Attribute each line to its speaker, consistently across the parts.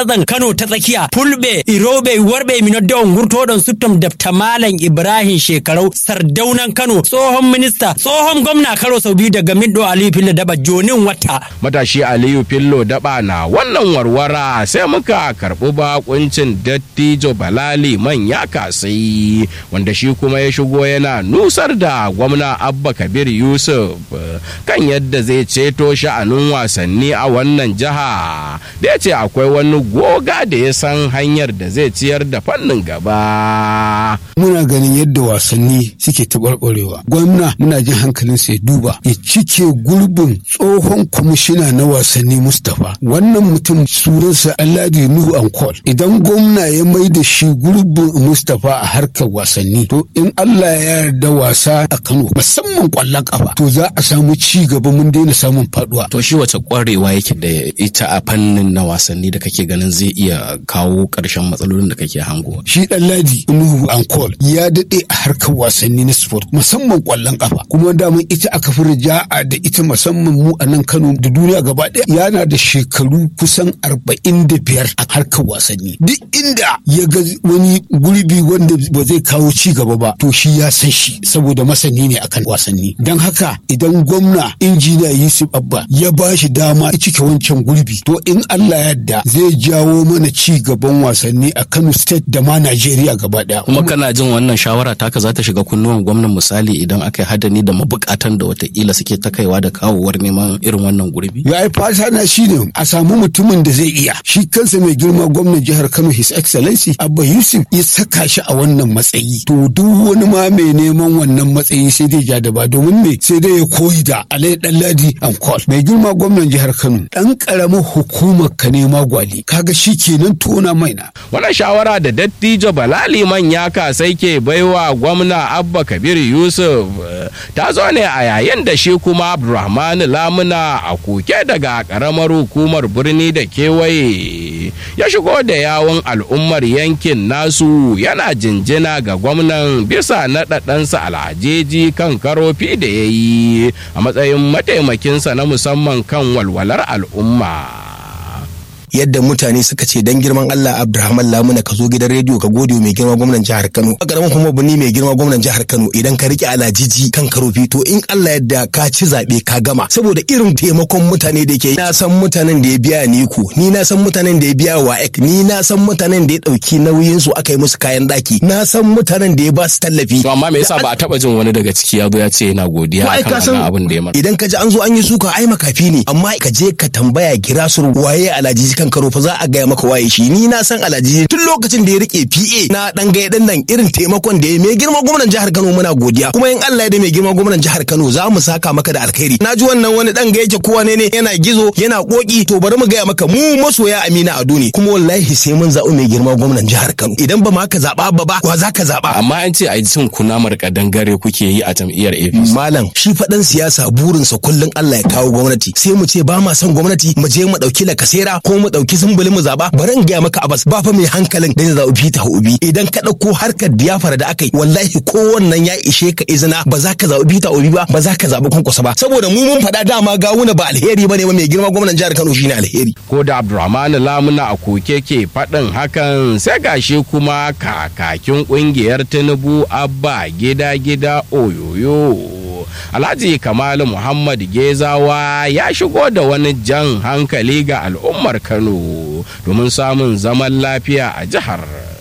Speaker 1: zan Kano ta tsakiya Fulbe Irobe Warbe Minodon Gurtodon Suttom Dafta Malam Ibrahim Shekarau Sardaunan Kano tsohon minista tsohon gwamna Karo sau biyu daga Middo Aliyu Fillo Daba Jonin Wata.
Speaker 2: Matashi Aliyu Fillo Daba na wannan warwara sai muka karɓi bakuncin dattijo Balali manya kasai wanda shi kuma ya shigo yana nusar da gwamna Abba Kabir Yusuf kan yadda zai ceto sha'anin wasanni a wannan jiha da ya ce akwai wani goga da ya san hanyar da zai ciyar da fannin gaba.
Speaker 3: Muna ganin yadda wasanni suke taɓarɓarewa. Gwamna muna jin hankalin sai duba ya cike gurbin tsohon kwamishina na wasanni Mustapha. Wannan mutum sunansa Alhaji Nuhu Ankol. Idan gwamna ya mai da shi gurbin Mustapha a harkar wasanni to in Allah ya yarda wasa a Kano musamman kwallon kafa to za a samu ci gaba mun daina samun faduwa.
Speaker 4: To shi wace kwarewa yake da ita a fannin na wasanni da kake ganin zai iya kawo ƙarshen matsalolin da kake hango.
Speaker 3: Shi ɗan ladi Nuhu Ankol ya daɗe a harkar wasanni na sport musamman ƙwallon ƙafa kuma daman ita aka fi rija'a da ita musamman mu a nan Kano da duniya gaba ɗaya yana da shekaru kusan arba'in da biyar a harkar wasanni. Duk inda ya ga wani gurbi wanda ba zai kawo ci gaba ba to shi ya san shi saboda masani ne akan wasanni. Don haka idan gwamna injiniya Yusuf Abba ya ba shi dama ya cike wancan gurbi to in Allah yadda zai jawo mana ci gaban wasanni a Kano State da ma Najeriya gaba daya.
Speaker 4: Kuma kana jin wannan shawara taka za ta shiga kunnuwan gwamnan misali idan aka yi hadani da mabukatan da watakila suke ta kaiwa da kawowar neman irin wannan gurbi.
Speaker 3: Ya yi fata na shi ne a samu mutumin da zai iya. Shi kansa mai girma gwamnan jihar Kano His Excellency Abba Yusuf ya saka shi a wannan matsayi. To duk wani ma mai neman wannan matsayi sai dai ja da ba domin me sai dai ya koyi da Alai Ɗanladi Ankol. Mai girma gwamnan jihar Kano ɗan ƙaramin hukumar ka nema gwali. Kaga shi kenan tona maina.
Speaker 2: Wannan shawara da dattijo Balali manya sai ke baiwa gwamna Abba Kabir Yusuf ta zo ne a yayin da shi kuma Abdulrahman Lamuna a koke daga karamar hukumar birni da kewaye ya shigo da yawon al'ummar yankin nasu yana jinjina ga gwamnan bisa naɗaɗansa alhajeji kan karofi da ya yi a matsayin mataimakinsa na musamman kan walwalar al'umma.
Speaker 5: yadda mutane suka ce dan girman Allah Abdulrahman Lamuna ka zo gidan rediyo ka gode mai girma gwamnan jihar Kano a karamin kuma bani mai girma gwamnan jihar Kano idan ka rike alajiji kan karofi to in Allah yadda ka ci zabe ka gama saboda irin taimakon mutane da yake na san mutanen da ya biya ni ku ni na san mutanen da ya biya wa ek ni na san mutanen da ya dauki nauyin su aka yi musu kayan daki na san mutanen da ya ba su tallafi
Speaker 4: to amma me yasa ba a taba jin wani daga ciki ya zo ya ce yana godiya akan abin da ya masa
Speaker 5: idan ka ji an zo an yi suka ai makafi ne amma ka je ka tambaya kira su waye alajiji kan karo fa za a gaya maka waye shi ni na san alhaji tun lokacin da ya rike PA na dan gaya dan nan irin taimakon da ya mai girma gwamnan jihar Kano muna godiya kuma in Allah ya da mai girma gwamnan jihar Kano za mu saka maka da alkhairi na ji wannan wani dan gaya yake kowa ne ne yana gizo yana koki to bari mu gaya maka mu masoya Amina Ado ne kuma wallahi sai mun zaɓi mai girma gwamnan jihar Kano idan ba ma ka zaɓa ba ba wa za ka zaɓa
Speaker 4: amma an ce a yi cin kunamar kadangare kuke yi a jam'iyyar APC
Speaker 5: malam shi faɗan siyasa burinsa kullum Allah ya kawo gwamnati sai mu ce ba ma son gwamnati mu je mu ɗauki lakasera ko mu ɗauki zumbuli mu zaba bari in gaya maka abas ba fa mai hankalin da ya zaɓi Peter Obi idan ka ɗauko harkar diyafara da aka yi wallahi ko wannan ya ishe ka izina ba za ka zaɓi Peter Obi ba ba za ka zaɓi kwankwasa ba saboda mu mun faɗa dama gawuna ba alheri ba ne ba mai girma gwamnan jihar Kano shine alheri.
Speaker 2: Ko da Abdulrahman Lamuna a koke ke faɗin hakan sai gashi kuma kakakin ƙungiyar Tinubu Abba gida gida oyoyo. Alhaji Kamalu Muhammad Gezawa ya shigo da wani jan hankali ga al'ummar Kano domin samun zaman lafiya a jihar.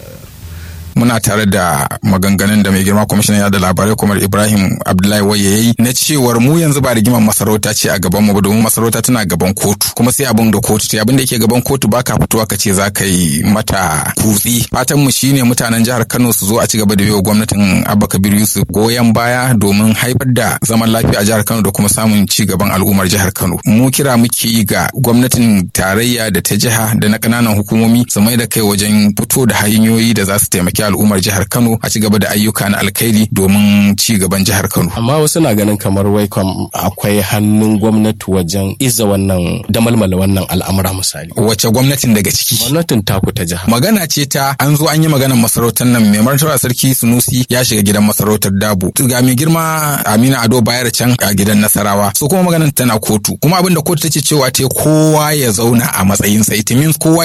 Speaker 6: muna tare da maganganun da mai girma kwamishinan yada labarai kuma ibrahim abdullahi waye yayi na cewar mu yanzu ba rigimar masarauta ce a gaban mu ba domin masarauta tana gaban kotu kuma sai abin da kotu ta abin da yake gaban kotu baka fitowa ka ce za ka yi mata kutsi fatan mu shine mutanen jihar kano su zo a ci gaba da biyo gwamnatin abba kabir yusuf goyon baya domin haifar da zaman lafiya a jihar kano da kuma samun ci gaban al'ummar jihar kano mu kira muke yi ga gwamnatin tarayya da ta jiha da na kananan hukumomi su mai da kai wajen fito da hanyoyi da za su taimaki al'ummar jihar Kano a ci gaba da ayyuka na alkhairi domin ci gaban jihar Kano.
Speaker 4: Amma wasu na ganin kamar wai akwai hannun gwamnati wajen iza wannan damalmala wannan al'amura misali.
Speaker 6: Wace gwamnatin daga ciki?
Speaker 4: Gwamnatin taku ta jiha.
Speaker 6: Magana ce ta an zo an yi maganar masarautar nan mai martaba sarki Sunusi ya shiga gidan masarautar Dabo. Ga mai girma Amina Ado bayar can a gidan Nasarawa. So kuma maganar tana kotu. Kuma abin da kotu ta ce cewa te kowa ya zauna a matsayinsa. It means kowa